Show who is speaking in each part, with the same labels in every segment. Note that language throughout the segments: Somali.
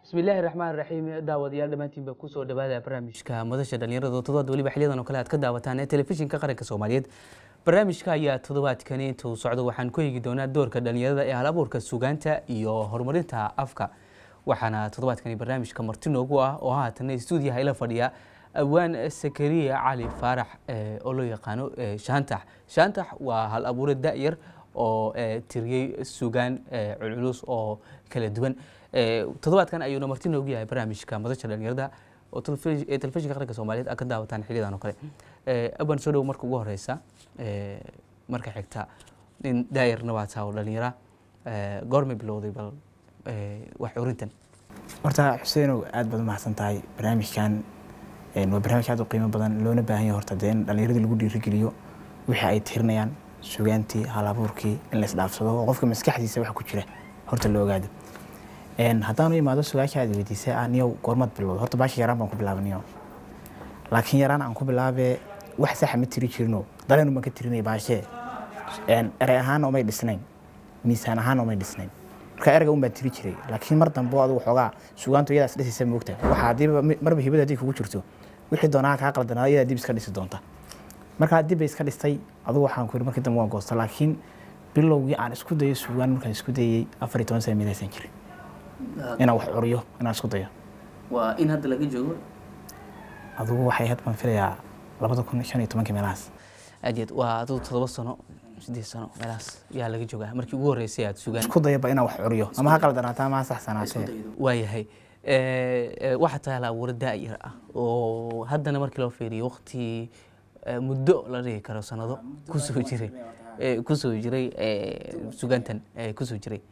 Speaker 1: bismillaahi raxmaan raxiim daawadayaal dhammaantiinba kusoo dhawaada barnaamijka madasha dhalinyarada toddobaad weliba xiliyadan oo kale aad ka daawataan ee telefishinka qaranka soomaaliyeed barnaamijka ayaa toddobaadkani intuu socdo waxaan ku eegi doonaa doorka dhalinyarada ee hal abuurka sugaanta iyo horumarinta afka waxaana toddobaadkani barnaamijka marti noogu ah oo haatan stuudiyaha ila fadhiya awaan sakariya cali faarax oo loo yaqaano shaantax shaantax waa hal abuure da-yar oo tiriyey sugaan culculus oo kala duwan toddobaadkan ayuuna marti noogu yahay barnaamijka madasha dhalinyarada oo telefishinka qaranka soomaaliyeed aad ka daawataan xiliyadan oo kale aban soo dhow marka ugu horeysa marka xigta nin daayarna waa taa oo dhalinyara goormay bilowday bal wax curintan
Speaker 2: horta xuseenow aad baad umahadsan tahay barnaamijkan waa barnaamij aad u qiimo badan loona baahan yahay horta dee in dhalinyaradii lagu dhiirigeliyo wixii ay tirinayaan sugaantii halabuurkii in la isdhaafsado oo qofka maskaxdiisa waxa ku jira horta la ogaado haddaanu imaado su-aasha aad weydiisay ah niyow goormaad bilowda horta baasha yaraan baan ku bilaabay niyow laakiin yaraan aan ku bilaabee wax saxa ma tiri jirino dareenu baan ka tirinay baashee erey ahaana umay dhisnayn miisaan ahaana umay dhisnayn marka ereyga un baan tiri jiray laakiin mar dambe adigu xoogaa sugaantu iyadaas dhisaysa moogta waxa hadiiba marba hibada haddii kugu jirto wixii doonaa kaa qaldanaa iyadaa dib iska dhisi doonta markaa dib bay iska dhistay adigu waxaan ku yiri markii dambe waan goosta laakiin bilowgii aan isku dayo sugaan markaan isku dayey afar iyo toban sana midaysan jirin inaan wax curiyo inaan isku dayo
Speaker 1: waa in hadda laga joogo
Speaker 2: adigu waxay ahayd baan filayaa labada kun shan iyo tobankii meelahaas
Speaker 1: aad iyo aad waa adigu toddoba sano sideed sano meelahaas yaa laga joogaa markii ugu horreysay aad sugaan
Speaker 2: isku dayaba inaan wax curiyo ama ha qaldanaataa ama ha saxsanaatee
Speaker 1: waayahay waxaa tahay hal abuure daayar ah oo haddana markii loo fiiriyo waqti muddo la dhihi karo sanado kusoo jiray kusoo jiray sugaantan kusoo jiray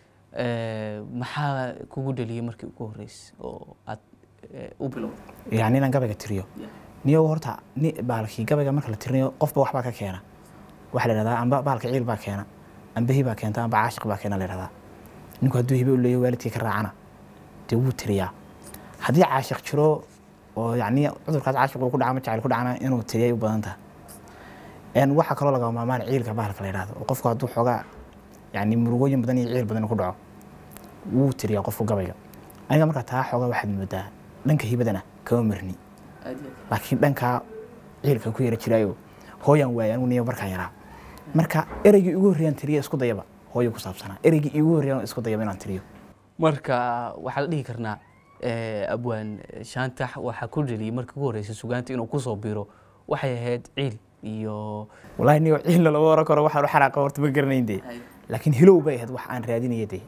Speaker 1: maxaa kugu dhaliyay markii ugu horreysay oo aad u bilowday
Speaker 2: yani inaan gabayga tiriyo niyo horta ni baalkii gabayga marka la tirinayo qofba waxbaa ka keena waxaa la yidhahdaa amba baalka ciil baa keena amba hi baa keenta amba caashiq baa keena la yidhahdaa ninku hadduu hibe u leeyahy waalidkii ka raacana dee wuu tiriyaa haddii caashiq jiro oo yani cudurkaas caashiq uu ku dhaca ama jacayl ku dhacana inuu tiriyay u badan taha waxaa kaloo laga maamaan ciilka bahalka la yidhahdo oo qofku hadduu xoogaa yani murugooyin badan iyo ciil badan ku dhaco wuu tiriyaa qofku gabayga aniga markaa taa xoogaa waxaad moodaa dhanka hibadana kama marni laakiin dhankaa ciilka ku yara jiraayo hooyaan waayay anigu niyo markaan yaraa marka ereygii ugu horreeyaan tiriya isku dayaba hooyo ku saabsanaa ereygii igu horreeyaan isku dayaba inaan tiriyo
Speaker 1: marka waxaa la dhihi karnaa abwaan shaantax waxaa ku dheliyay markii ugu horreysay sugaanta inuu kusoo biro waxay ahayd ciil iyo
Speaker 2: wallaahi niyo ciilna lama oran karo waxaan u xaraaqa horta ma garanayn dee laakiin hilow bay ahayd wax aan raadinaya dee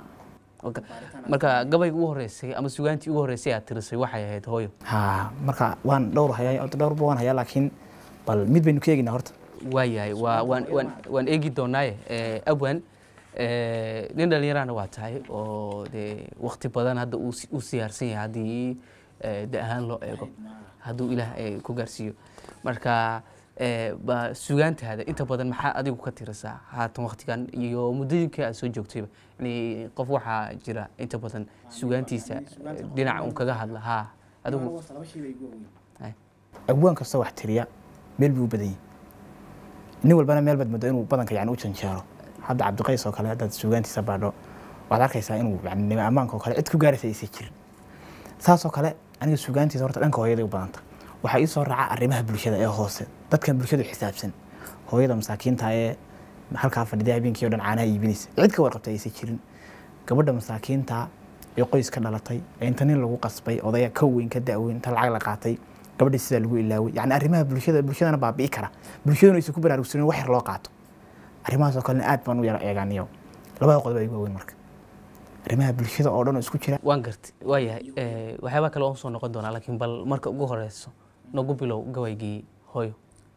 Speaker 1: marka gabayga ugu horreysay ama sugaantii ugu horreysay aad tirisay waxay ahayd hooyo
Speaker 2: ha marka waan dhowr hayaa dhowrba waan hayaa laakiin bal mid baynu ka eeginaa horta
Speaker 1: waayahay waa waan waan waan eegi doonaaye abwan nin dhalinyarana waa tahay oo dee wakti badan hadda uu siyaarsan yahay haddii da ahaan loo eego hadduu ilaah ku gaarsiiyo marka ba sugaantaada inta badan maxaa adigu ka tirisaa haatan waktigan iyo muddooyinkii aad soo joogtayba yani qof waxaa jira inta badan sugaantiisa dhinaca un kaga hadla ha adigu
Speaker 2: abwaan kasta wax tiriya meel buu u badan yahay nin walbana meel baad moodo inuu badanka yani u janjeero hadda cabdiqays oo kale haddaad sugaantiisa baadho waxaad arkaysaa inuu yani nima ammaanka oo kale cid ku gaaraysa aysan jirin saasoo kale aniga sugaantiisa horta dhanka hooyaday u badanta waxaa ii soo raaca arrimaha bulshada ee hoose dadkan bulshadu xisaabsan hooyada masaakiinta ee halkaa fadhida habeenkii o dhan caanaha iibinaysa cid ka warqabtay aysan jirin gabadha masaakiinta ee qoys ka dhalatay ee inta nin lagu qasbay odaya ka weyn ka da-weyn inta lacag la qaatay gabadhii sidaa lagu ilaaway yani arrimaha bulshada bulshadana baabi'i kara bulshaduna aysan ku baraarugsanin wax yar loo qaato arrimahaasoo kalena aad baan u yara eegaaniyo labada qodob ay ugu waaweyn marka arrimaha bulshada oo dhan oo isku jira
Speaker 1: waan gartay waayahay waxyaabaa kale waan soo noqon doonaa laakiin bal marka ugu horeyso nagu bilow gabaygii hooyo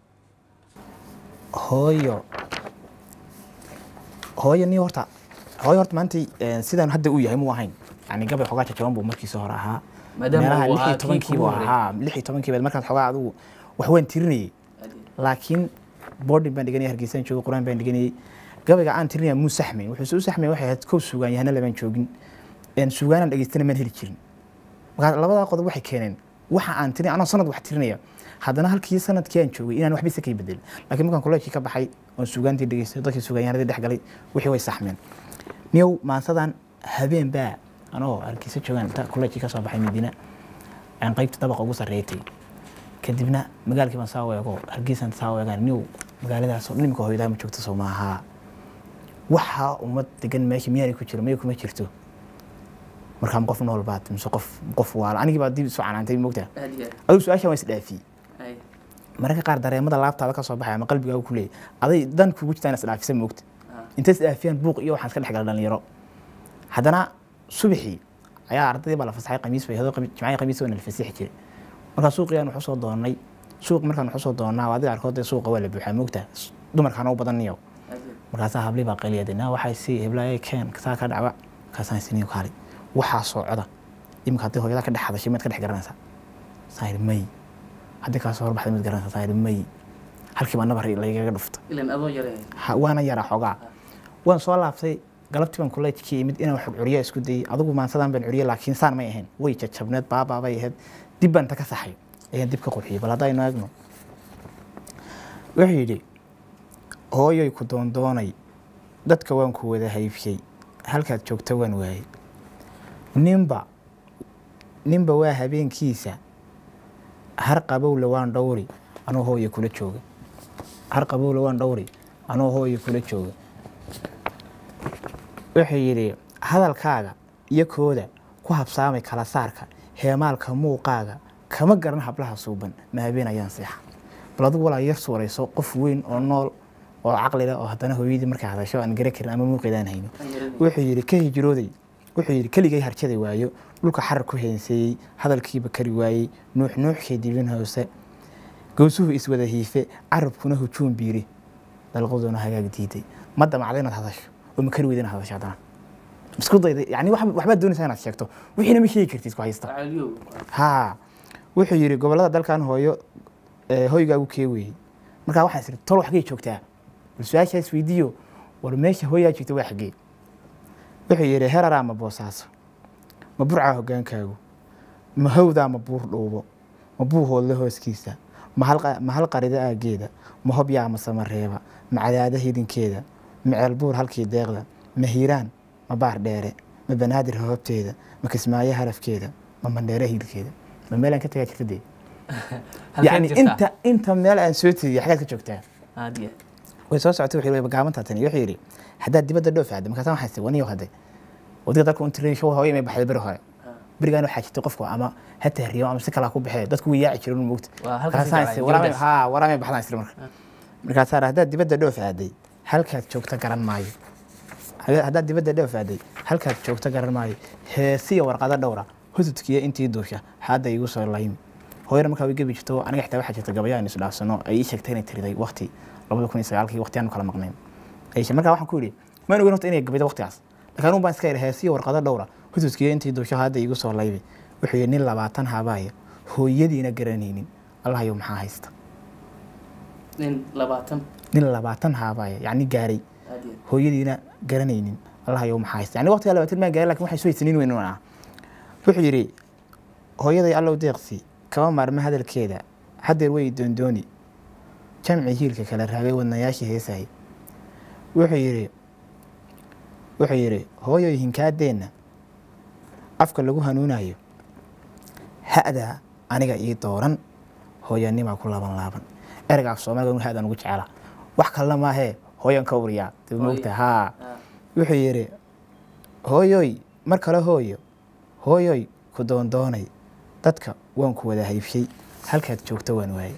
Speaker 2: hooyo hooyo ni horta hooyo horta maanta sidaan hadda uu yahay muu ahayn yani gabay xogaa jajaban buu markiisa hore ahaa meelaha lix iyo tobankiibu ahaa lix iyo tobankiiba markaad xogaa adigu wax waan tirinayay laakiin boarding baan dhiganayay hargeysaan joogay qur-aan baan dhiganayay gabayga aan tirinaya muu saxmayn wuxuu u saxmayn waxay ahayd kow sugaan yahana lamaan joogin sugaanaan dhegeystana maan heli jirin markaa labadaa qodob waxay keeneen waxa aan tirin anoo sanad wax tirinaya haddana halkii sanadkii aan joogay inaan waxba isa kay bedelin laakiin markaan kolleejkii ka baxay oon sugaantii dhegeystay dadkii sugaanyahanadii dhex galay wixii way saxmeen niyow maansadan habeen baa anoo hargeysa joogaan inta kolleejkii ka soo baxay madiina aan qaybta dabaqa ugu sarreeytay kadibna magaalkii baan saa weego hargeysaan saa weegaan niw magaaladaasoo dhan imika hooyadaa ma joogto soo maaha waxaa ummad degan meesha miyaanay ku jiro maya kuma jirto markaa ma qof nool baad mise qof qof waala anigii baa dib isu canaantay mogtaa adigu su-aashan waa isdhaafiyey mararka qaar dareemada laabtaada ka soo baxay ama qalbigaaga ku leeyay aday dan kugu jirtaa inaad isdhaafisa moogta intay isdhaafiyaan buuq iyo waxaan iska dhex gala dhalinyaro haddana subaxii ayaa ardaydii baa la fasaxay qamiis bay hadoo jimcihii qamiis waa la fasixi jiray markaa suuqiyaan waxu soo doonay suuq markaan waxu soo doonaa waa adiga arkood dee suuqa waa la buuxaa moogta dumarkaana u badan niyow markaasaa hablii baa qaliyaday naa waxay sii heblaayay keen saa ka dhacwa markaasaan siniyo kaali waxaa socda iminka haddii hooyada ka dhex hadashay maad ka dhex garanaysaa saan yidhi may haddii kaa soo horbaxday maad garanaysaa saan yidhi may halkii baa nabar laygaga dhufta Ha- waana yaraa xoogaa waan soo laabtay galabtii baan kolleejkii imid inaan wax curiya isku dayay adigu maansadan baan curiye laakiin saan may ahayn way jajabneed baabaabay ahayd dib baan ta ka saxay ayaan dib ka qurxiyey bal haddaynu eegno wuxuu yidhi hooyoy ku doondoonay dadka waan ku wada haybshay halkaad joogta waan waayey ninba ninba waa habeenkiisa har qabowle waan dhowri anoo hooya kula jooga har qabowle waan dhowri anoo hooya kula jooga wuxuu yidhi hadalkaaga iyo kooda ku habsaamay kala saarka heemaalka muuqaaga kama garan hablaha suuban ma habeen ayaan seexa bal adigu walaa yar suurayso qof weyn oo nool oo caqli leh oo haddana hooyadii markay hadasho aan gara karin ama muuqeedaan hayno wuxuu yidhi ka hijrooday wuxuu yidhi keligay harjaday waayo dhulka xarar ku heenseeyey hadalkiiba kari waayey nuux nuuxkii dibin hoose gowsuhu iswada hiife carabkuna hujuum biiri dalqaduna hagaag diiday ma damacda inaad hadasho oo ma kari weyda inaad hadasho haddana isku dayday yani wax- waxbaad doonaysaa inaad sheegto wixiina ma sheegi kartid ku haysta haa wuxuu yidhi gobollada dalkan hooyo ee, hoygaagu kee weeyey markaa waxaan isiri tol xaggay joogtaa bal su-aashaa isweydiiyo war meesha hooyaa joogta waa xaggee wuxuu yidhi heraraa ma boosaaso ma burcaa hogaankaagu ma hawdaa ma buur dhuubo ma buuhoodle hooskiisa ma hal- ma hal qarida aageeda ma hobyaa ma samareeba ma cadaada hidinkeeda ma ceelbuur halkii deeqda ma hiiraan ma baar dheere ma banaadir hoobteeda ma kismaayo harafkeeda ma mandheere hiilkeeda ma meelaan ka tagaa jirta dee yani inta inta meel aan soo tegey xagaad ka joogtaa way soo socotay wuxuu yidhi gaabantaa tani wuxuu yidhi haddaad dibadda dhoof aadda markaasaan waxaan sii waniyo hadde wadiga dalka untirin show hooyo may baxday beri hore berigaan waxaa jirtay qofku ama ha tahriyo ama si kalaa ku baxee dadku way yaaci jireen moogta
Speaker 1: Waa halkaas
Speaker 2: markaasaan
Speaker 1: ay
Speaker 2: sii
Speaker 1: jeclaan,
Speaker 2: waraamay
Speaker 1: dibaddaas.
Speaker 2: haa waraamay baxdaan isri marka markaasaa haddaad dibadda dhoof aaday halkaad joogta garan maayo Haddaad- haddaad dibadda dhoof aaday halkaad joogta garan maayo heesiya warqado dhowra hududkiya intii duusha hadda igu soo laymi hooyana markaa way gebi jirto aniga xitaa waxaa jirta gabayaan isu dhaafsano ay ii sheegtay inay tiriday waqti labada kun iyo sagaalkii waqtiyaanu kala maqnayn ayeshe markaa waxaan ku yidhi maan ogeyn horta inay gabaydo waqtigaas laakiin anugu baan iska yidhi heesiya warqado dhowra hududkiya intii duusha hadda igu soo laymi wuxuu yidhi nin labaatan habaaya hooyadiina garanaynin allahayow maxaa haysta
Speaker 1: nin labaatan
Speaker 2: nin labaatan haabaya yacni gaaray hooyadiina garanaynin allahayow maxaa haysta yani waqtigaa labaatan maan gaaray lakin waxay soo haysanin weyn ah wuxuu yidhi hooyaday allow deeqsi kama maarma hadalkeeda hadeer way doondooni jamci hiilka kala raagay wadnayaashii heesahay wuxuu yidhi wuxuu yidhi hooyoy hinkaadeenna afka lagu hanuunayo ha'daa aniga ii dooran hooyanimaa ku laaban laaban ereyga af soomaaliga ha'daan ugu jecela wax kalena maahee hooyan ka uriyaa dib moogta haa wuxuu yidhi hooyoy mar kale hooyo hooyoy ku doondoonay dadka waan ku wada haybshay halkaad joogto waan waayey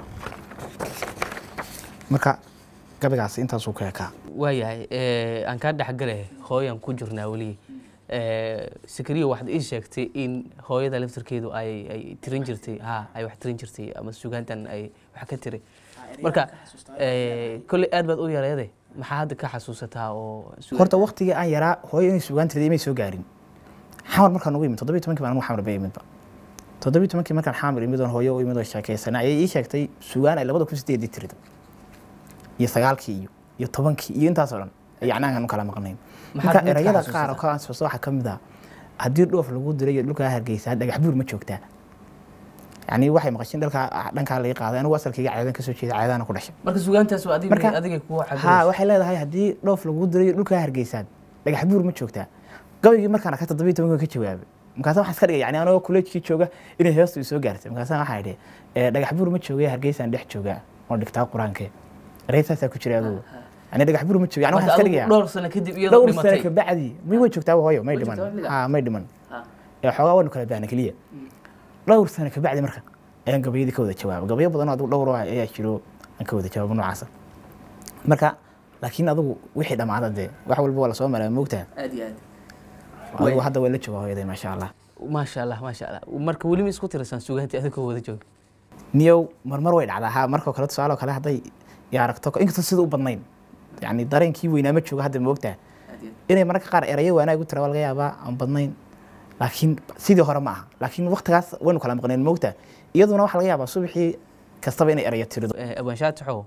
Speaker 2: marka gabaygaas intaasuu ka ekaa
Speaker 1: waayahay aan kaa dhexgale hooyan ku jirnaa weli sikriyo waxaad ii sheegtay in hooyada laftarkeedu ay ay tirin jirtay ha ay wax tirin jirtay ama sugaantan ay wax ka tiri marka kolley aad baad u yareede maxaa hadda ka xasuusataa oo sugaan-
Speaker 2: horta waktigii aan yaraa hooyo inay sugaan tirday imay soo gaarin xamar markaan ugu imid toddobiyi tobankii baan anigu xamar bay imidba toddobiyi tobankii markaan xamar imid oon hooyo u imid oo sheekaysanay ayay ii sheegtay sugaan ay labada kun sideedii tirida iyo sagaalkii iyo iyo tobankii iyo intaasoo dhan yacni aan kala maqnayn
Speaker 1: Maxaad
Speaker 2: marka
Speaker 1: mid ka
Speaker 2: erayada
Speaker 1: xasuusataa?
Speaker 2: qaar oo ka ansuusta waxaa ka mid ah haddii dhoof lagu diray iyo dhulkaa hargeysa dhagax buur ma joogtaa yacni waxay maqashin dhalkaa dhankaa laga qaaday anigu asalkayga ceedan kasoo jeeda ceedana ku dhashay
Speaker 1: marka sugaantaas waa adiga
Speaker 2: Marka-
Speaker 1: adiga kuwa
Speaker 2: haa
Speaker 1: cabiraysa
Speaker 2: waxay leedahay haddii dhoof lagu diray dhulkaa hargeysaad dhagax buur ma joogtaa gabaygii markaan arkay toddobiyo tobanka ka jawaabay markaasa waxaan iska dhigay yani anagoo kuleejkii jooga inay heestu soo gaartay markaasa waxaan idhi "Eh, dhagax buur ma joogay hargeysaan dhex joogaa oo dhigtaa qur-aankee ereysaasaa ku jiray adugu yani dhagax buur ma jooga yani waxaan
Speaker 1: marka
Speaker 2: iska
Speaker 1: adigu
Speaker 2: dhigayaa
Speaker 1: dhowr sano kadib iyadoo
Speaker 2: dhowr sano
Speaker 1: dhimatay
Speaker 2: kabacdi may way joogtaa hooyo may
Speaker 1: Way
Speaker 2: dhiman
Speaker 1: joogtaa weligaa?
Speaker 2: ha may dhiman
Speaker 1: Ha.
Speaker 2: ee xoogaa waynu kala baahna keliya dhowr sano kabacdi marka ayaan gabayadii ka wada jawaabay gabayo badan oo adigu dhowr ah ayaa jiro aan ka wada jawaabo noocaasa marka laakiin adigu wixii dhammaada dee wax walba waa lasoo maraa moogtaa
Speaker 1: aad iyo aad
Speaker 2: adigu hadda way la joogaa hooyaday maasha allah
Speaker 1: maasha allah maasha allah marka weli ma isku tirasaan sugaantii adigoo wada jooga
Speaker 2: niyow marmar way dhacdaa ha markoo kale tusaale oo kale hadday i aragto inkastoo sida u badnayn yani dareenkii weynaa ma joogo hadda moogtaa inay mararka qaar erayo wanaag u tira waa laga yaabaa aan badnayn laakiin sidii hore ma aha laakiin waktigaas waynu kala maqneen moogtaa iyaduna waxaa laga yaabaa subaxii kastaba inay erayo tirido
Speaker 1: abaanshaataxow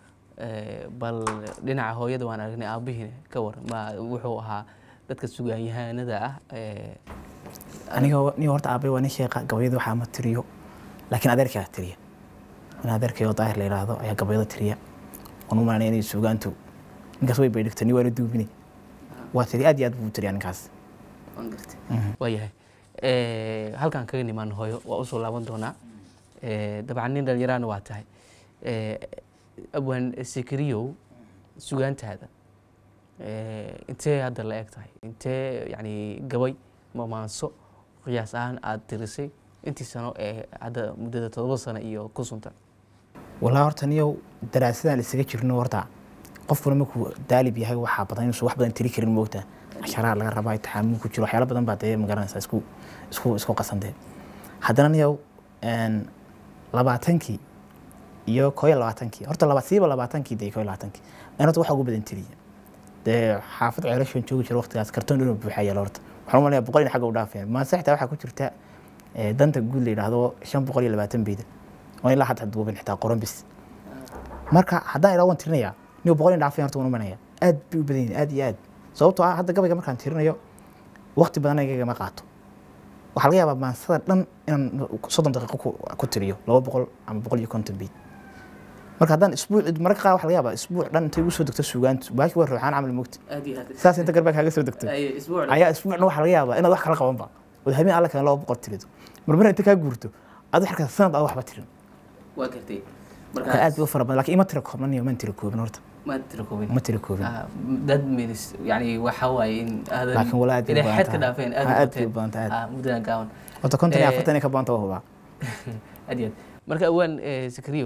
Speaker 1: bal dhinaca hooyada waan aragnay aabihiina ka war ma wuxuu ahaa dadka sugaanyahanada ah ee,
Speaker 2: aniga nin horta aabay waa nin sheeqa gabayada waxaa ma tiriyo laakiin adeerkaa tiriya in adeerkayoo daahir la yidhaahdo ayaa gabayada tiriya waan u malanaya inay suugaantu ninkaas way bay dhigto ni waana duubine waa tiri aad iyo aad buu u tiriyaa ninkaas
Speaker 1: waan gartay waayahay Eh, halkaan kaga nimaan hooyo waa usoo laaban doonaa Eh, dabcan nin dhalinyaraana waa tahay Eh, abwaan sikiriyow sugaantaada eh, intee hadda la eg tahay intee yani gabay mamaanso qiyaas ahaan aada tirisay intii sano ee hadda muddada todoba sano iyo ku suntan
Speaker 2: walaa horta niyow daraasadaan isaga jirno horta qofkuna markuu daalib yahay waxaa badan inuusan wax badan tiri karin moogta casharaha laga rabaa taxaamul ku jiro waxyaalo badan baa dee magaranaysaa isku isku isku qasantee haddana niyow een, labaatankii iyo koo iyo labaatankii horta laba siiba labaatankii dee koo iyo labaatankii aan horta waxa ugu badan tiriya dee xaafad ceelashoon joogi jira waqtigaas kartoon inuu buuxaa yaala horta waxaan u malaya boqol in xagga u dhaafeen maase xitaa waxaa ku jirta eh, danta guud la yidhaahdo shan boqol iyo labaatan beyda oo ilaa hadda duubin xitaa qoran bis marka haddaan idhaa waan tirinayaa niyo boqol in dhaafeen horta waan u manaya aad bay u badan yihin aad iyo aad sababtoo ah hadda gabayga markaan tirinayo waqti badan igagama qaato waxaa laga yaabaa maansada dhan inaan soddon daqiiqo ku- ku tiriyo laba boqol ama boqol iyo konton beyd marka haddaan isbuuc mararka qaar waxaa laga yaabaa isbuuc dhan intay igu soo degto suugaantu baashi waa ruuxaan camal mogta
Speaker 1: aad iyo aad
Speaker 2: saas inta garbaa kaaga soo degto
Speaker 1: isbuuc
Speaker 2: ayaa isbuucna waxaa laga yaabaa inaad wax kala qabanba ood habeen alla kale laba boqol tirido marmar inta kaa guurto aad waxkaa sanad aad waxba tirin
Speaker 1: waa gartay
Speaker 2: marka aad bay u fara badan laakiin ima tira koobnan iyo man tira koobin horta
Speaker 1: ma tira koobin
Speaker 2: ma tira koobin
Speaker 1: Ah, dad minis yani waxa waaye in aadan
Speaker 2: Laakiin walaa aad bay u
Speaker 1: inay
Speaker 2: badan
Speaker 1: xad ka
Speaker 2: tahay.
Speaker 1: dhaafeen
Speaker 2: Ah,
Speaker 1: aad
Speaker 2: aad bay u badan tahay, aad.
Speaker 1: ah muddadan gaaban
Speaker 2: horta konton iyo
Speaker 1: Eh,
Speaker 2: afartan ka badanta waa hubaa
Speaker 1: aad iyo aad marka awaan sakriyow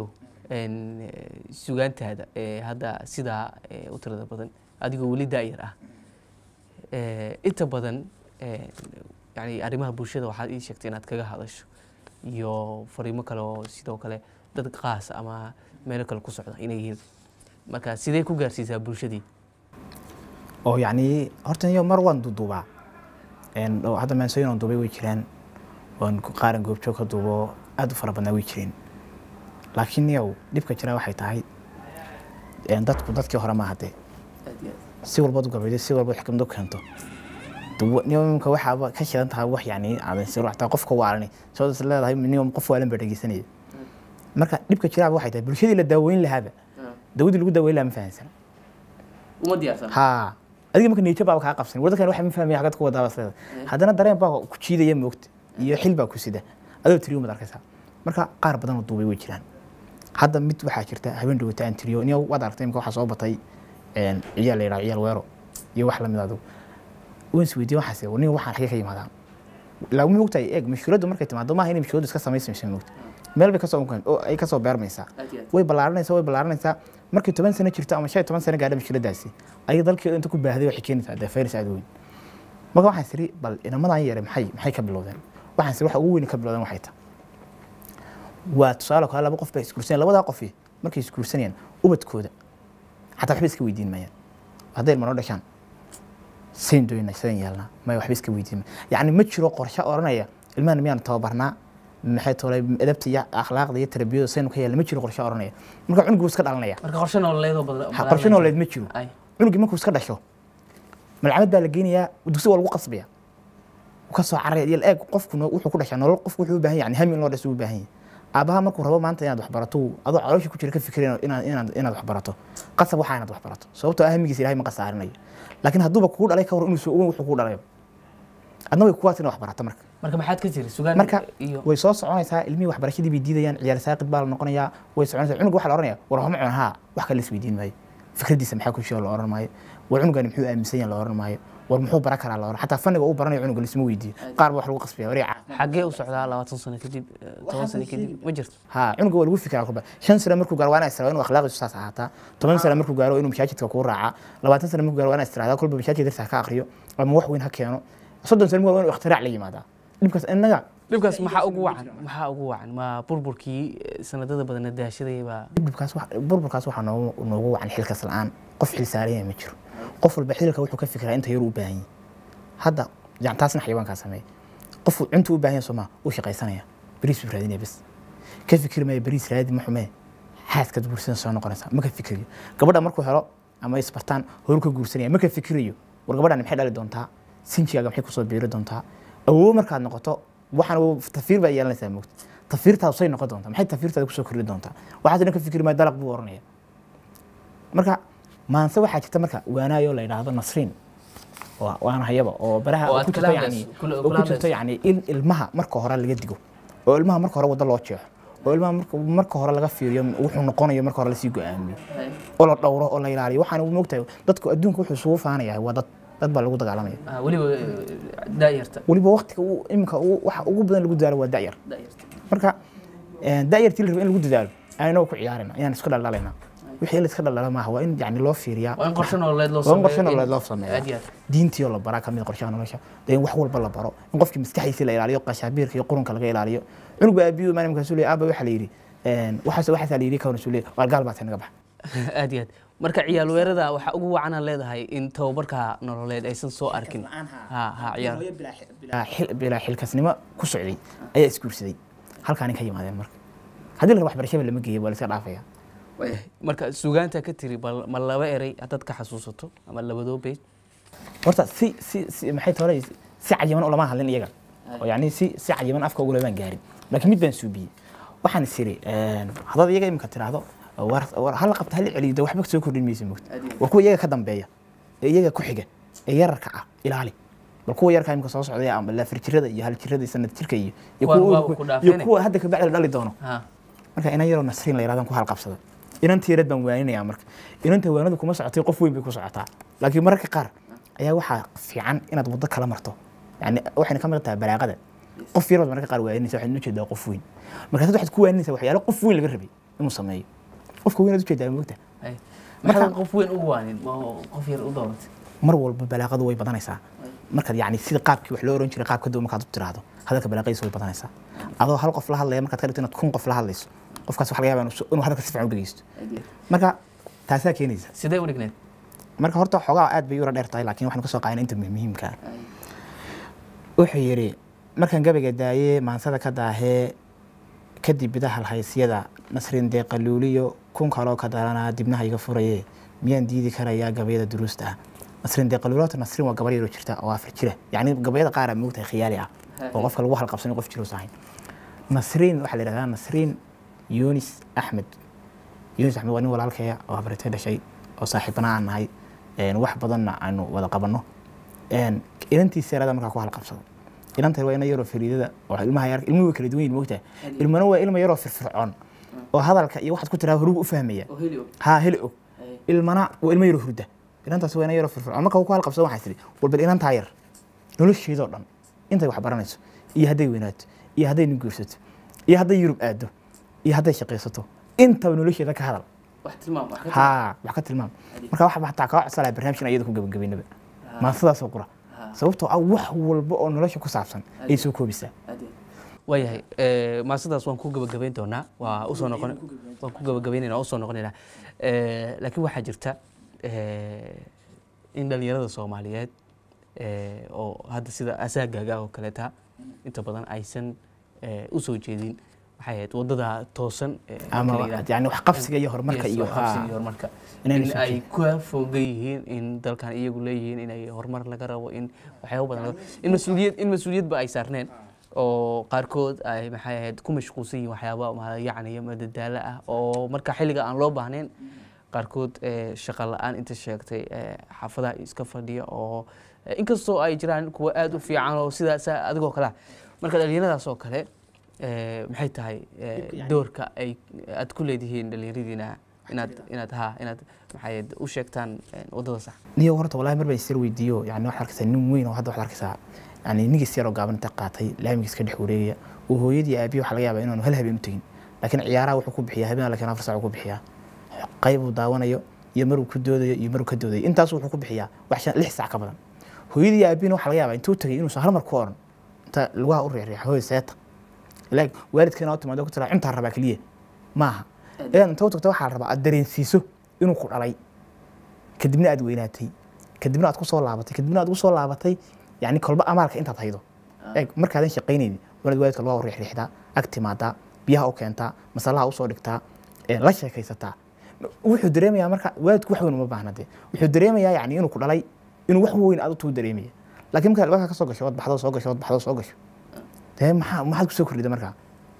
Speaker 1: sugaantaada ee hadda sidaa eh, u tirada badan adigoo weli daayar ah Eh, inta badan eh, yani arrimaha bulshada waxaad ii sheegtay inaad kaga hadasho iyo fariimo kale oo sidoo kale dad qaas ama meelo kale ku socda inay yihiin marka sidee ku gaarsiisaa bulshadii
Speaker 2: oo yacni horta niyo mar waan duuduubaa Een, oo hadda maansooyin oon duubay way jiraan oon ku- qaaran goobjoog ka duubo aad u fara badnaa way jireen laakiin niyow dhibka jira waxay tahay een, dadku dadkii hore maaha dee si walbaad u gabaydo si walba xikmad u keento Duwa- niyo imika waxaaba ka shidan tahay wax yacni aadan si xataa qofka waalani soo is leedahay niyo qof waalan baa dhegeysanaya marka dhibka jiraaba waxay tahay bulshadii la daaweyn lahaaba dawadii lagu daaweyn lahaa ma fahansana
Speaker 1: uma diyaarsan
Speaker 2: ها adiga marka niyad baa kaa qabsan waddankan waxa ma fahmaya xagad ku wadaa basleeda haddana dareen baa ku jiidaya moogta iyo xil baa ku sida adoo tiriyo mad arkaysaa marka qaar badan oo duubay way jiraan hadda mid waxaa jirta habeen dhawata aan tiriyo niyo waad aragtay imka waxaa soo batay een, ciyaal la yidhaha ciyaal weero iyo wax lamid adu waan is weydiiyey waxaas niyo waxaan xagee ka yimaadaan ilaa ma ogtahay eeg mashkuuladdu markay timaado maaha inay mashkuuladdu iska samaysamaysa moogta meel bay kasoo oo ay kasoo beermaysaa way ballaaranaysaa way ballaaranaysaa markay toban sano jirto ama shan iyo toban sano gaadha mashkiladaasi ayay dalkeeda inta ku baahday waxay keenaysaa dee fayras aad u weyn marka waxaan siri bal inamadan yare maxay maxay ka bilowdeen waxaan siri waxa ugu weyn ka bilowdeen waxay tahay waa tusaale kale laba qof baa isguursanayaan labadaa qofi markay isguursanayaan ubadkooda xataa waxba iska weydiin mayaan hadday ilma noo dhashaan sayn doyna sayn yeelnaa maya waxba iska weydiin maya yacni ma jiro qorshe oranaya ilmahan miyaan tababarnaa maxay tolay edabta iyo akhlaaqda iyo tarbiyada saynu ka yeelna ma jiro qorshe oranaya marka cunugu iska dhalanaya
Speaker 1: marka qorshe nololeedoo badan
Speaker 2: Ha, qorshe nololeed ma jiro
Speaker 1: Ay.
Speaker 2: cunugii markuu iska dhasho malcamad baa la geynayaa dugsi waa lagu qasbaya wuu ka soo caraya iyo eeg qofkuna wuxuu ku dhashaa nolol qofku wuxuu u baahan yahay yani hami in loo dhaso u baahan yahay aabaha markuu rabo maanta inaad wax barato uu- adoo caloosha ku jira ka fikiraya inaad inaad inaad wax barato qasab waxaa inaad wax barato sababtoo ah hamigiisa ilahay ma qasaarinayo laakiin hadduuba kugu dhalay ka hor inuu soo ogeyn wuxuu kugu dhalayo adna way kuwaas inay wax barato marka
Speaker 1: marka maxaad ka tiri sugaan
Speaker 2: marka
Speaker 1: iyo
Speaker 2: way soo soconaysaa ilmihii waxbarashadii bay diidayaan ciyaal saaqid baa la noqonayaa way soconaysaa cunuga waxaa la oranaya war homa cun haa wax kale isweydiin maayo fikradiisa maxaa ku jiro la oran maayo war cunugani muxuu aaminsan yahay la oran maayo war muxuu baran karaa la oran xataa fanniga uu baranayo cunuga lisma weydiiyo qaar ba wax lagu qasbaya wareeca
Speaker 1: xaggee u socdaa labaatan sano kadib eh, toban sano kadib ma jirto
Speaker 2: ها cunuga waa lagu fikiraa kulba shan sano markuu gaaro waa inaa istiraado inuu akhlaaqiisu saas ahaataa toban sano markuu gaaro inuu masaajidka kuu raacaa labaatan sano markuu gaaro waa inaa istiraada kulba masaajidka darsa ha ka akriyo ama wax weyn ha keeno soddon sano markuu gaaro waa inuu ikhtirac la yimaadaa dhibkaas innaga
Speaker 1: dhibkaas maxaa ugu wacan maxaa ugu wacan ma burburkii eh, sanadada badana daashaday baa
Speaker 2: dhibkaas wax- burburkaas waxaa noogu noogu wacan xilkas la-aan qof xil saaran yahay ma jiro qof walba xilka wuxuu ka fikiraa inta yar u baahan yahay hadda yani taasna xayawaankaa sameeya qof cuntu u baahan yahay sooma uu shaqaysanaya bariis buu raadinaya bes ka fikiri maayo bariis raadi ma xumee xaaskaad guursan soo noqonaysaa ma ka fikiriyo gabadha markuu helo ama isbartaan horu ka guursanaya ma ka fikirayo war gabadhan maxay dhali doontaa sinjigaaga maxay kusoo biiri doontaa awoow markaad noqoto waxaan uu tafiir baa yeelanaysaa moogta tafiirtaadu say noqon doontaa maxay tafiirtaada kusoo kordhi doontaa waxaas dhan ka fikiri maayo dalaq buu oranaya marka maanse waxaa jirta marka waanaayo la yidhaahdo nasriin waa- waana hayaba oo baraha
Speaker 1: Oo
Speaker 2: oo
Speaker 1: aad
Speaker 2: ku
Speaker 1: kala
Speaker 2: jirto
Speaker 1: hadlayso,
Speaker 2: yani
Speaker 1: kula-
Speaker 2: oo
Speaker 1: kula
Speaker 2: ku jirto
Speaker 1: hadlayso.
Speaker 2: yani in ilmaha marka hore laga digo oo ilmaha marka hore waddo loo jeexo oo ilmaha marka- marka hore laga fiiriyo wuxuu noqonayo marka hore lasii go-aamiyo oo la dhowro oo la ilaaliyo waxaan u moogtahay dadku adduunka wuxuu isugu faanaya waa dad dad baa lagu dagaalamaya
Speaker 1: Ah, weliba eh, daayarta
Speaker 2: weliba waqtiga uu iminka uu- waxa ugu badan lagu dadaalo waa da'yar
Speaker 1: daayarta
Speaker 2: marka eh, da'yartii la rabo in lagu dadaalo ayna ku ciyaarina ayaan iska dhaldhalayna wixii la iska dhaldhala maaha waa in yani loo fiiriyaa
Speaker 1: waa in qorshe nololeed loo
Speaker 2: waa in qorshe
Speaker 1: sameeyo, in-
Speaker 2: nololeed loo sameeyaa.
Speaker 1: aad iyo aad
Speaker 2: diintii oo la baraa kamid qorshaha nolosha dee in wax walba la baro in qofkii maskaxdiisa la ilaaliyo qashaabiirka iyo qurunka laga ilaaliyo cunug baa aabiyo maalin markaasuu leeyahay aaba waxaa la yidhi een, waxaas waxaasaa la yidhi kawana suu leeyahay waar gaal baa tahay naga bax
Speaker 1: aad iyo aad marka ciyaal weerada waxaa ugu wacanaa leedahay in tababarka nololeed aysan soo arkin ha ha ciyaar
Speaker 2: bilaa xil- bilaa xilkasnimo ku socday ayaa isguursaday halkaani ka yimaadeen marka haddii la rabo waxbarashaba lama geeyo waa la iska dhaafaya
Speaker 1: marka sugaanta ka tiri bal ma laba eray haddaad ka xasuusato ama labadoo beyd
Speaker 2: horta si si si maxay tole si cayiman ulama hadlin iyaga oo yani si si cayiman afka ugulamaan gaarin laakiin mid baan suubiyey waxaan is iri haddaad iyaga imika tiraahdo war war hala qabta hala celiyo de waxba soo kordhin maysa mogta war kuwa iyaga ka dambeeya ee iyaga ku xiga ee yararka ah ilaali bal kuwa yarka imika soo socdaya ama laafir jirada iyo hal jirada iyo sanad jirka iyo iyo
Speaker 1: Kuwan
Speaker 2: kuwa
Speaker 1: waa ku
Speaker 2: iyo
Speaker 1: dhaafeen.
Speaker 2: kuwa hadda kabacdi la dhali doono
Speaker 1: ha
Speaker 2: marka inan yaroo nasriin la yirahdan ku halqabsada inantii yarad baan waaninaya marka inanta waanadu kuma socotay qof weyn bay ku socotaa laakiin mararka qaar ayaa waxaa fiican inaad waddo kala marto yani waxayna ka mid tahay balaaqada qof yar baad mararka qaar waaninaysa waxaad ujeedaa qof weyn markaas waxaad ku waaninaysaa waxyaalo qof weyn laga rabay inuu sameeyo qofka weynaad ujeedaa moogta
Speaker 1: hay. maxaad qof weyn ugu waanin ma qof yar u dooratay
Speaker 2: mar walba balaaqadu way badanaysaa markaad yani sida qaabkii wax loo oran jiray qaab ka duwan markaad u tiraahdo hadalka balaaqadiisa way badanaysaa adoo hal qof la hadlaya markaad ka dhigto inaad kun qof la hadlayso qofkaas waxa laga yaabaa inuu- inuu hadalka si fiican u dhegeysto marka taasaa keenaysa
Speaker 1: sidee u dhigneed
Speaker 2: marka horta xoogaa aad bay u yara dheer tahay laakiin waxaan ka soo qaadana inta muhiimka ah wuxuu yidhi markaan gabayga daayee maansada ka daahee kadib bidahal haysyada nasrin dee qaluuliyo kun kaloo ka daranaa dibnaha iga furaye miyaan diidi karayaa gabayada duruusta ah nasrin dee qaluulota nasrin waa gabar yaroo jirta oo afar jira yacni gabayada qaar aa moogtahay khiyaali ah oo qofka lagu halqabsan qof jiroos ahayn nasriin waxaa la yidhahdaa nasriin yunis axmed yunis axmed waa nin walaalkaya oo habritay dhashay oo saaxiibana aan nahay een, wax badanna aanu wada qabanno een, inantiisa yarada markaa ku halqabsado inanta waa ina yaroo fariidada oo ilmaha yar ilmuhu way kala duwan yihin moogtahay ilmana waa ilma yaroo firfircoon oo hadalka iyo waxaad ku tiraa horugu u fahmaya haa heli og ilmana waa ilmo yaroo hurda inantaas waa ina yaroo firfircoon marka uu ku halqabsado waxaa tidhi walbal inantaa yar nolosheedoo dhan intay wax baranayso iyo hadday weynaato iyo hadday nin guursato iyo hadday yurub aado iyo hadday shaqaysato intaba nolosheeda ka hadal
Speaker 1: wax tilmaam wax ka
Speaker 2: haa wax ka tilmaam marka waxa hataa kaa codsanaya barnaamijkan iyada ku gabagabaynaba maantadaasoo qura sababtoo ah wax walba oo nolosha ku saabsan ayay soo koobisaa
Speaker 1: waayahay eh, maasadaas waan ku gabagabayn doonaa waa usoo noqon waan ku gabagabaynayna waa usoo noqonaynaa Eh, laakiin waxaa jirta eh, in dhalinyarada soomaaliyeed eh, oo hadda sida asaagaaga oo kaleeta inta badan aysan eh, usoo jeedin waxay ahayd wadada toosan eh, marka
Speaker 2: ama
Speaker 1: la yidhaahdo.
Speaker 2: yani wax qabsiga iyo horumarka
Speaker 1: Yes,
Speaker 2: iyo
Speaker 1: wax qabsiga
Speaker 2: haa.
Speaker 1: iyo horumarka
Speaker 2: Inayna
Speaker 1: in
Speaker 2: soo
Speaker 1: ay
Speaker 2: jeedin.
Speaker 1: ka fogan yihiin in dalkan iyagu leeyihiin inay horumar laga rabo in waxyaabo badan laga- in mas-uuliyad in mas-uuliyadba ay saarneen oo qaarkood ay maxay ahayd ku mashquulsan yihiin waxyaaba yacni madadaalo ah oo marka xilliga aan loo baahnayn qaarkood eh, shaqo la-aan inta sheegtay eh, xaafadaha iska fadhiya oo eh, inkastoo ay jiraan kuwa aada u fiican oo sidaas adigoo kale ah marka dhalinyaradaas oo kale eh, maxay tahay eh, doorka ay aad ku leedihiin dhalinyaradiina inaad inaad ha inaad maxay u sheegtaan eh, waddada sax
Speaker 2: niyo horta wallahi mar baan isir weydiiyo yani waxaad arkaysaa nin weyn oo hadda waxaad arkaysaa yani ninkis yaroo gaaban inta qaatay laamigiis ka dhex wareegaya oo hooyadii aabihi waxaa laga yaabaa inaanu hal habeen u tegin laakiin ciyaaraha wuxuu ku bixiyaa habeen laakiin afar saac ku bixiyaa qayb uu daawanayo iyo maruu ku doodayo iyo maruu ka doodayo intaas wuxuu ku bixiyaa wax shan lix saac ka badan hooyadii aabihina waxaa laga yaabaa intuu tagay inuusan hal mar ku oran inta lugaha u reexreexa hooy seeta ilaag waalidkeena oo timaado ku tira cuntaa rabaa keliya maaha inaad inta u tagto waxaa la rabaa aad dareensiiso inuu ku dhalay kadibna aad weynaatay kadibna aad ku soo laabatay kadibna aad ugu soo laabatay yani kolba amaalka intaad haydo eeg markaadan shaqaynaynin wanaad waalidka lugaha u riixriixdaa ag timaadaa biyaha u keentaa masalaha usoo dhigtaa ee la sheekaysataa wuxuu dareemayaa marka waalidku wax weyn uma baahna dee wuxuu dareemayaa yani inuu ku dhalay inuu wax weyn aad utuu dareemaya laakiin markaad albaabka ka soo gasho waad baxdo soo gasho waad baxdo soo gasho dee maxaa maxaad kusoo kordhida markaa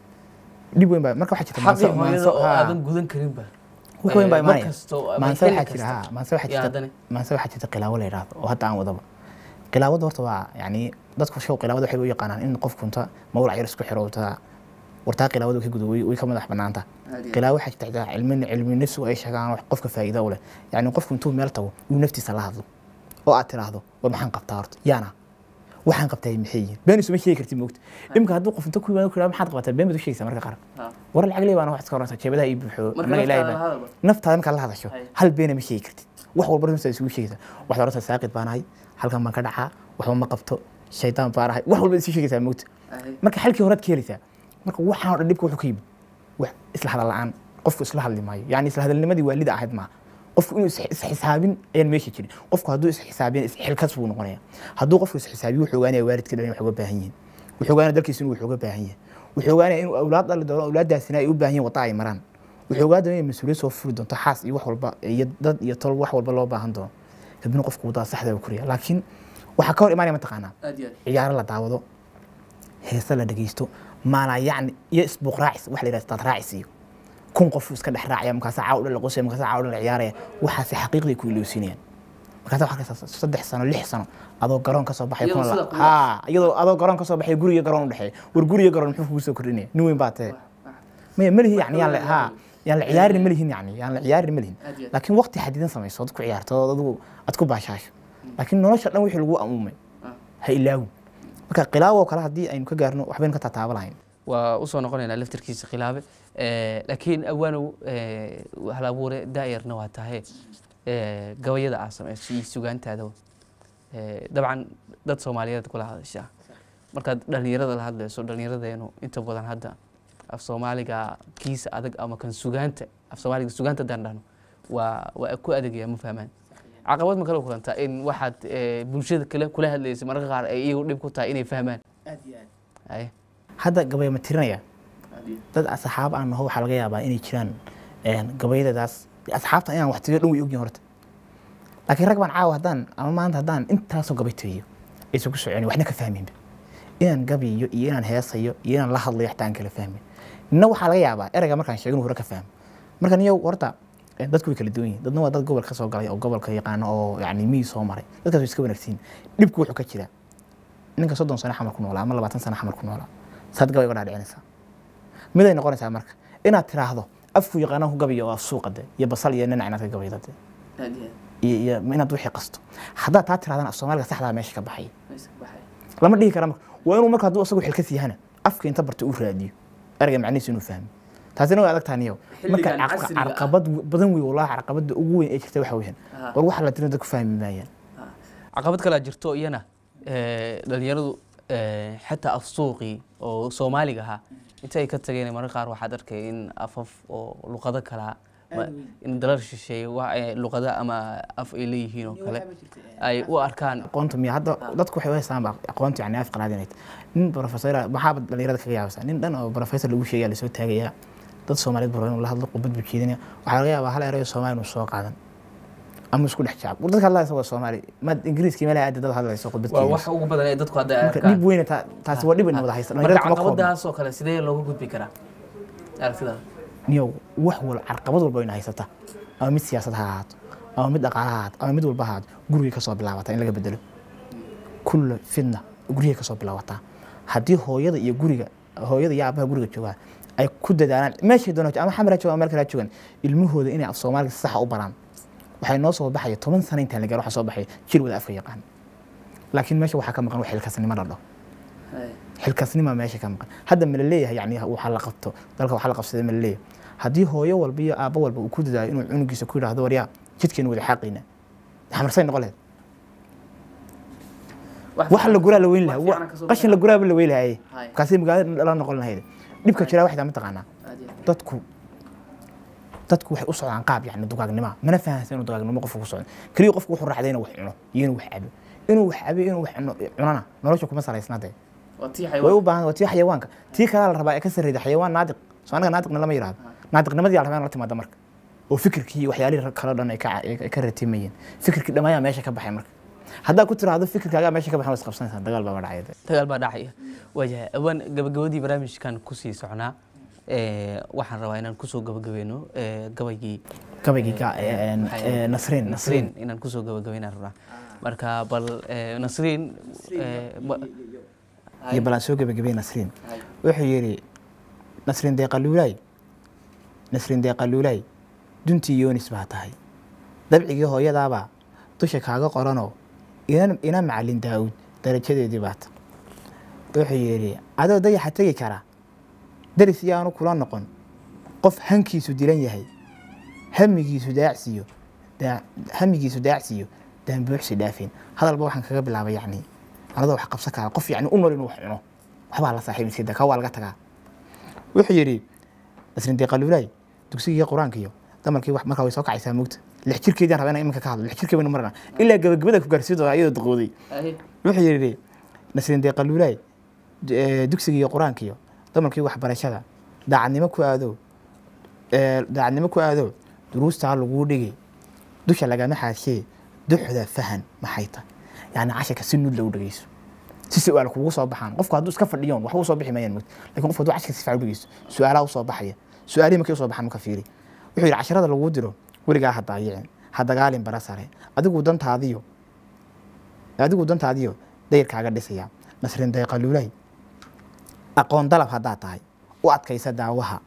Speaker 2: dhib weyn baa marka waxaa jirta
Speaker 1: xaqii
Speaker 2: maanso-
Speaker 1: hooyada
Speaker 2: maanso-
Speaker 1: oo
Speaker 2: haa.
Speaker 1: aadan gudan karinba
Speaker 2: wax weyn baa
Speaker 1: Eh, mar
Speaker 2: imaanaya
Speaker 1: kasto ama
Speaker 2: maanse
Speaker 1: xilli
Speaker 2: waxaa jira
Speaker 1: kasta.
Speaker 2: haa maanse waxaa
Speaker 1: yaa
Speaker 2: jirta
Speaker 1: haddana
Speaker 2: maanse waxaa jirta qilaawo la yidhaahdo oo hadda aan wadaba qilaawada horta waa yani dadku show qilaawada waxay u yaqaanaan in qofku inta mawlac yar isku xiro ta wartaa qilaawada ka gudo way way ka madax banaanta qilaawo waxaa jirta xitaa cilmi cilmi nafsigu ay sheegaan wax qofka faa'iido u leh yani qofku intuu meel tago inuu naftiisa la hadlo oo aad tiraahdo war maxaan qabtaa horta yaana waxaan qabtaa maxay yihiin been isuma sheegi kartid moogta imika hadduu qof inta ku yimaado ku yidhahdo maxaad qabataa been baad u sheegaysaa marka qaar war lacag ley baana wax iska orantaa jeebadaha ii buuxo annaga ilaahay baa naftaada markaad la hadasho
Speaker 1: Hay.
Speaker 2: hal beena ma sheegi kartid wax walba naftaada isugu sheegaysaa waxaad orantaa saaqid baan ahay halkan baan ka dhacaa waxba ma qabto shaydaan baan ahay wax walba isu sheegaysaa moogta marka xalkii horaad ka helaysaa marka waxaan oo dhan dhibka wuxuu ka yimid wax isla hadal la'aan qofku isla hadli maayo yani isla hadalnimadii waalida ahayd maaha qofku inuu is- isxisaabin ayaan meesha jirin qofku hadduu isxisaabiyan isxilkas buu noqonaya hadduu qofku isxisaabiyo wuxuu ogaanaya waalidka dhan wax uga baahan yihiin wuxuu ogaanaya dalkiisa inuu wax uga baahan yahay wuxuu ogaanaya inuu awlaad dhali doono awlaaddaasina ay u baahan yihin wadda ay maraan wuxuu ogaan doonaya mas-uuliyad soo furi doonto xaas iyo wax walba iyo dad iyo tol wax walba loo baahan doono kadibna qofku waddada saxda u koriya laakiin waxaa ka hor imaanaya mataqaanaa
Speaker 1: aad iyo aad
Speaker 2: ciyaaro la daawado heese la dhegeysto maalaa yacni iyo isbuuq raacis wax la yidhahdo istaad raacis iyo kun qof iska dhex raacaya markaasa caaw dhan la qosaya markaasa caaw dhan la ciyaaraya waxaasi xaqiiqday ku ilowsinayaan markaasa waxaa arkaysaa saddex sano lix sano adoo garoon ka soo baxay
Speaker 1: Iyadoo
Speaker 2: kuna
Speaker 1: sida
Speaker 2: la-
Speaker 1: kuwa-
Speaker 2: haa iyadoo adoo garoon ka soo baxay guriga garoon u dhexeeya war guriga garoon muxuu kugu soo kordhinaya nin weyn baa tahe maya ma lihin yani yaan la haa yaan la ciyaarin ma lihin yani yaan la ciyaarin ma lihin
Speaker 1: Aad iyo aad.
Speaker 2: laakiin waqti xadidan samayso ood ku ciyaarto ood adigu aad ku baashaasho laakiin nolosha dhan wixii lagu amuumay ha ilaawin marka qilaawo kale haddii aynu ka gaarno waxbaynu ka tataaba lahayn
Speaker 1: waa usoo noqonaynaa laftirkiisa khilaabe Eh, laakiin awaanow eh, hal abuure daayarna waa tahay eh, gabayada aa samayso iyo sugaantaada Eh, dabcan dad soomaaliyeed kula hadashaa markaad dhalinyarada la hadlayso dhalinyaradeennu inta badan hadda af soomaaliga kiisa adag ama kan sugaanta af soomaaliga sugaanta haddaan dhahno waa waa ku adagaya ma fahmaan caqabad ma kala kulantaa in waxaad eh, bulshada kale kula hadlaysa mararka qaar ay iyagu dhib ku tahay inay fahmaan Aye.
Speaker 2: hadda gabay ma tirinaya dad asxaab aan naho waxaa laga yaabaa inay jiraan een, gabayadadaas asxaabta inaan wax tiriyo dhan way ogyihin horta laakiin rag baan caawa haddaan ama maanta haddaan intaasoo gabay tiriyo aysan ku soconin waxna ka fahminba inaan gabayo iyo inaan heesayo iyo inaan la hadlayo xataa aan kala fahmin nina waxaa laga yaabaa ereyga markaan sheegin hore ka fahmo marka niyo horta eh, dadku way kala duwan yihin dadna waa dad gobolka soo galay oo gobolka yaqaano oo yani miyi soo maray dadkaas way iska wanaagsan dhibku wuxuu ka jiraa ninka soddon sano xamar ku noolaa ama labaatan sano xamar ku noolaa saad gabay uga dhaadhicinaysaa miday noqonaysaa marka inaad tiraahdo afku yaqaanaan ku gabayo oo af suuqa de iyo basal iyo ninac inaad ka gabayda de iyo iyo inaad wixii qasto haddaad taa tirahdana af soomaaliga saxdaa meesha ka baxay lama dhihi kara marka waa inuu marka hadduu asagu xilkas yahana afka inta barta uu raadiyo ereyga macnihiisu inuu fahmo taasina way adag tahay niyow marka
Speaker 1: Xilligan
Speaker 2: caqa-
Speaker 1: casriga ah.
Speaker 2: carqabad badan wey wallahi carqabada ugu weyn ee jirta waxa weeyaan
Speaker 1: Ah.
Speaker 2: war waxa la tirin dadku fahmi maayaan
Speaker 1: caqabad kalaa jirto iyana eh, dhalinyaradu eh, xataa af suuqii oo soomaaliga ahaa inta ay ka tageen mararka qaar waxaad arkay in afaf oo luqado kalaa ma- in dalal shisheeye wa- eh, luqado ama af ay leeyihiin oo kale ay u arkaan
Speaker 2: aqoonta miya hadda dadku waxay u haystaan ba aqoonta yani af qalaad inay tahay nin professor maxaaba dhalinyarada kaga yaabasa nin dhan oo professor lagu sheegaya lasoo taagayaa dad soomaaliyeed baro inuu la hadlo qubad buu jeedinaya waxaa laga yaabaa hal erayo soomaali inuu soo qaadan ama isku dhex jacab war dadka hadlaysa waa soomaali maad ingiriiskii meelaha aada dad hadlayso qubad
Speaker 1: waa wax
Speaker 2: jeedinayso
Speaker 1: ugu badan ee dadku hadda ay
Speaker 2: marka
Speaker 1: arkaan
Speaker 2: dhib weyna taa- taasi waa dhib ina wada haysta
Speaker 1: marka
Speaker 2: dhalinyarada kuma koobna
Speaker 1: caqabadaas oo kale sidee looga gudbi karaa aragtidaada
Speaker 2: niyo wax wal carqabad walba ina haysata ama mid siyaasad ha ahaato ama mid dhaqaale ha ahaato ama mid walba ha ahaato gurigay kasoo bilaabata in laga bedelo kulla fidna gurigay kasoo bilaabataa haddii hooyada iyo guriga hooyada iyo aabaha guriga joogaa ay ku dadaalaan meeshay doona ama xamar ha joogaan ama meel kale ha joogaan ilmahooda inay af soomaaliga si saxa u baraan waxay noo soo baxaya toban sano intaan la gaaro waxaa soo baxaya jir wada afka yaqaan laakiin meesha waxaa ka maqan wax xilkasnimo la dhaho xilkasnima meesha ka maqan hadda ma la leeyahay yani waxaa la qabto dalka waxaa la qabsaday ma la leeyahay haddii hooyo walba iyo aabbo walba uu ku dadaayo inuu cunugiisa ku yidhaahdo waryaa jidkeenu wada xaaqayna xamarsay noqon lahayd wax la guraa la weyn lahaa qashin la guraaba la weyn lahaye kaasay magaalada la noqon lahayd dhibka jiraa waxdaa mataqaanaa dadku dadku waxay u socdaan qaab yani dugaagnima mana fahansan inuu dugaagnimo qofku ku socdo keliya qofku wuxuu raacday inuu wax cuno iyo inuu wax cabo inuu wax cabo inuu wax cuno cunana nolosha kuma salaysna dee way u baahan waa tii xayawaanka tii kalaa la rabaa ee ka sarreeda xayawaan naadiq soo anaga naadiqna lama yidhahdo naadiqnimadii la rabaa in la timaada marka oo fikirkii iyo waxyaalihii kale dhan ay ka ay ka ratimayeen fikirkii dhammayaa meesha ka baxay marka haddaa ku tiraahdo fikirkaagaa meesha ka baxay waa isqabsanaysaa dagaal baa dhacaya
Speaker 1: dagaal baa dhacaya waayahay awaan gabagabadii barnaamijkan kusii socnaa waxaan rabaa inaan kusoo gabagabeyno gabaygii
Speaker 2: gabaygii nasriin
Speaker 1: nasriin inaan kusoo gabagabeynaan rabnaa marka bal nasriin
Speaker 2: iyo balaan soo gabagabey nasriin wuxuu yidhi nasriin deeqaluulaay nasriin deeqaluulaay duntii yoonis baa tahay dabcigii hooyadaabaa dusha kaaga qoranoo ina macalin daa'uud darajadeedii baata wuxuu yidhi adoo dayaxa tegi kara daris yaanu kula noqon qof hankiisu dilan yahay hamigiisu daacsiyo hamigiisu daacsiyo daanbuuxsi dhaafeen hadalba waxaan kaga bilaabay yacni anadoo wax qabsan kara qof yacni u nool inuu wax cuno waxbaa la saaxiib iskida ka waa laga tagaa wuxuu yidhi nasrin deeqaluulaay dugsigii qur-aanka iyo damarkii wax markaa way soo kacaysaa moogta lix jirkeedaan rabaa inaan iminka ka hadlo lix jirkee baynu marnaa ilaa gabagabada ku gaarsiin doonaa iyadoo duqooday wuxuu yidhi nasrin deeqaluulaay dugsigii iyo qur-aanka iyo damarkii waxbarashada daacadnimo ku aado daacadnimo ku aado duruustaa laguu dhigi dusha lagama xaashee duxda fahan maxay tahay yani cashirka si nuud lagu dhegeyso si su-aal kugu soo baxaan qofku hadduu iska fadhiyoon waxba usoo bixi mayaan moogta lakin qofku hadduu cashirka si fiican u dhegeysto su-aalaha usoo baxaya su-aalihii markay usoo baxaan marka fiiri wuxuu yidhi casharada laguu diro weligaa ha daayicin ha dagaalin bara sare adigu dantaadiyo adigu dantaadiyo dayrkaaga dhisaya nasrin dayqaluulay aqoon dalab haddaad tahay u adkaysa daawaha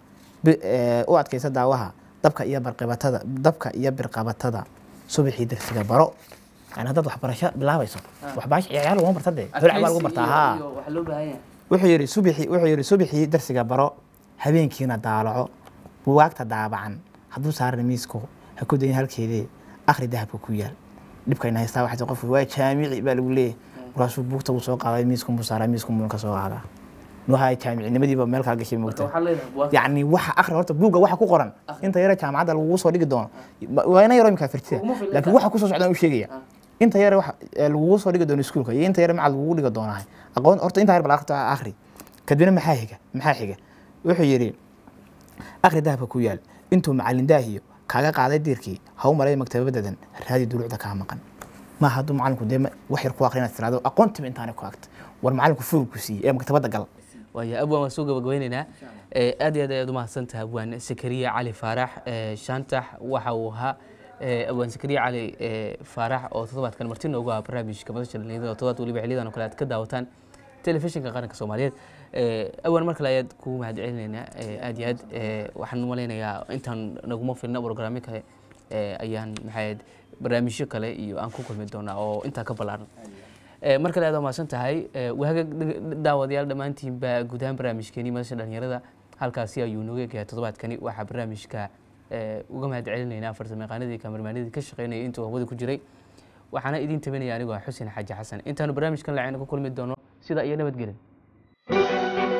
Speaker 2: u adkaysa daawaha dabka iyo barqibatada dabka iyo birqabatada subaxii darsiga baro yani haddaad waxbarasho bilaabayso waxbarasho ciyaar laguma barta dee dolac baa lagu bartaa haa wuxuu yidhi subaxii wuxuu yidhi subaxii darsiga baro habeenkiina daalaco buwaagta daabacan hadduu saaran miisku ha ku dayin halkeedee akhri dahabka ku yaal dhibkayna haystaa waxaa qofku waa jaamici baa lagu leeyahay markaasuu buugta uu soo qaaday miisku buu saaraa miisku buu ka soo qaadaa nuha jaamicinimadiiba meel kala gashay moogta yacni waxa akhri horta buugga waxa ku qoran inta yare jaamacadda lagugu soo dhigi doono waa ina yaro imika firtida laakiin waxa kusoo socdaan u sheegaya inta yare waxa lagugu soo dhigi doono iskuulka iyo inta yare macad lagugu dhigi doonahay aqoon horta inta yare bal akhri akhri kadibna maxaa xiga maxaa xiga wuxuu yidhi akhri dahabka ku yaal intuu macalin daahiyo kaaga qaaday diirkii ha u malay maktabadadan raadi duluucda kaa maqan ma hadduu macalinku dee wax yar ku aqri inaad tiraado aqoontiba intaanay ku agta war macalinku furug ku siiyey ee maktabadda gal
Speaker 1: waaya abwaan waan soo gabagabeyneynaa aad iyo aad ayaad umahadsan tahay abwaan sakariya cali faarax shaantax waxa uu ahaa abwaan sakariya cali faarax oo toddobaadkan marti noogu ah barnaamijka madasha dhalinyarada oo toddobaad weliba xiliyadan oo kale aad ka daawataan telefishinka qaranka soomaaliyeed awaan mar kale ayaad kugu mahad celinaynaa aad iyo aad waxaan malaynayaa intaan naguma filna programyo kale ayaan maxayd barnaamijyo kale iyo aan ku kulmi doonaa oo intaa ka ballaaran mar kale aad waa mahadsan tahay waaga daawadayaal dhammaantiinba guud ahaan barnaamijkeenii madasha dhalinyarada halkaasi ayuu nooga egayaa toddobaadkani waxaa barnaamijka uga mahad celinaynaa farsamayaqaanadii kamarmaanadii ka shaqeynayay intuu hawada ku jiray waxaana idiin tabinaya anigoo xuseen xaaji xasan intaanu barnaamijkan lacayna ku kulmi doono sida iyo nabadgelin